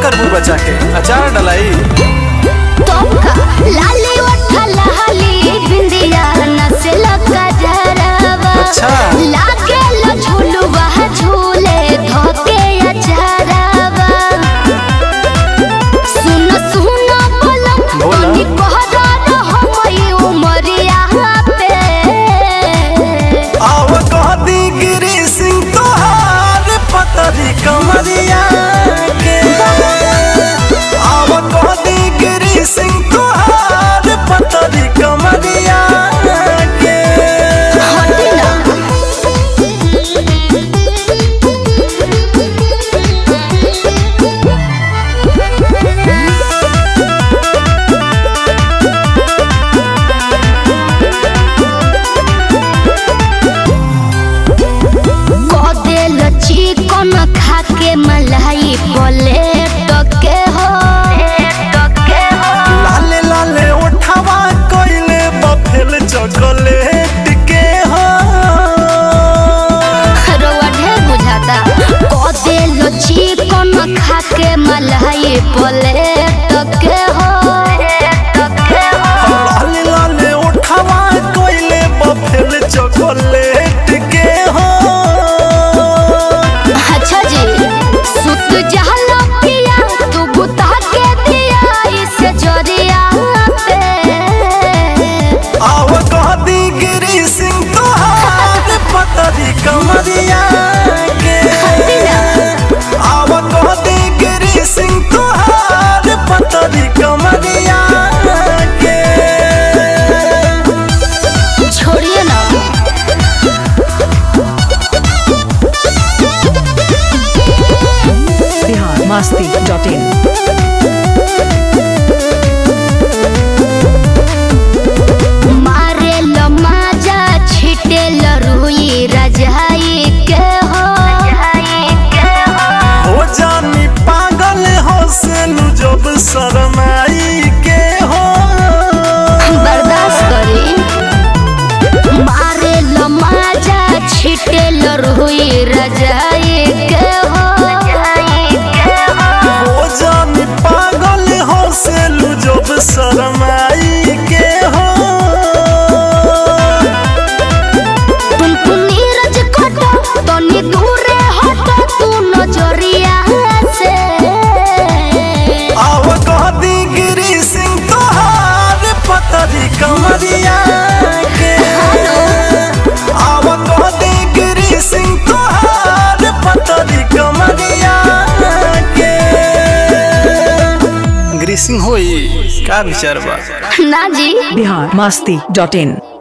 करबू बचा के अचार डलाई तोका लाली ओठा लाली बिंदिया नसे लगा जरावा अच्छा। लागे लो झूलुआ झूले धोके अचारावा सुन सुन बोलम बोला। तनी कहरा रहो मई उमरिया पे आव कहती गिरी सिंह तोहार पतरी कमरिया के आव कहती गिरी सिंह तोहार पतरी कमरिया के हटी ना कदेल चिकन खाके मलाई बोले टके हो टके हो लाले लाले उठावा कोइले बफेल चॉकलेट के हो रउआ ढेर बुझाता कदेल चिकन खाके मलाई बोले टके हो टके हो लाले लाले उठावा कोइले बफेल चॉकलेट के हो अच्छा जी सुत जहला पिया तू बुता के दिया इस जरिया पे आव कहती गिरी सिंह तोहार पतरी कमरिया के आव कहती गिरी सिंह तोहार पतरी कमरिया के छोड़िए ना बिहार मस्ती डॉट इन मारे लो माजा छिटे लो रुई रजाई के हो हो जानी पागल हो से नु जब शरमाई के हो बर्दाश्त करी मारे लो माजा छिटे लो रुई रजाई के हो हो जानी पागल हो से नु जब शरमाई के हो तुम तू नीरज कटो तनी दूरे हटो तू नजरिया से आव कहती गिरी सिंह तोहार पतरी कमरिया के आव कहती गिरी सिंह तोहार पतरी कमरिया के गिरी सिंह होई का विचार बा ना जी बिहार मस्ती डॉट इन